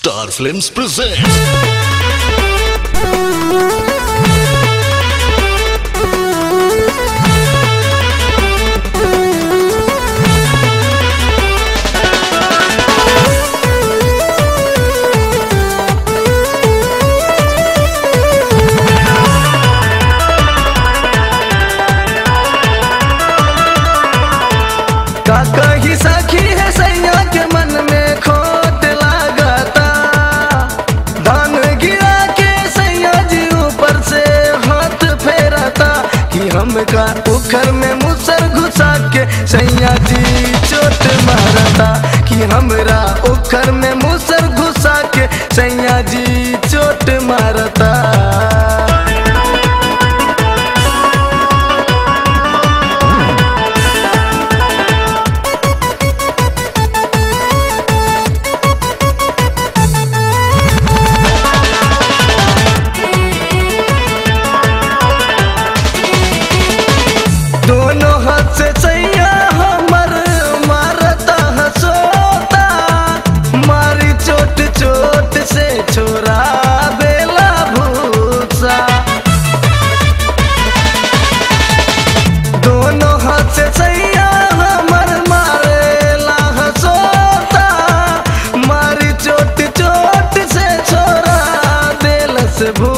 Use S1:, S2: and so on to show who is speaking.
S1: Star Films presents.
S2: का कही सखी है सैया के मन में खोट लागता धान गिरा के सैया जी ऊपर से हाथ फेरता कि हमका उखर में मुसर घुसा के सैया जी चोट मारता कि हमरा उखर में मुसर घुसा के सैया जी चोट मारता दोनों हाथ से सैया हमर मारता हसोता मारी चोट चोट से छोरा बेला भूसा दोनों हाथ से सैया हमर मारेला हसोता मारी चोट चोट से छोरा दिल से भू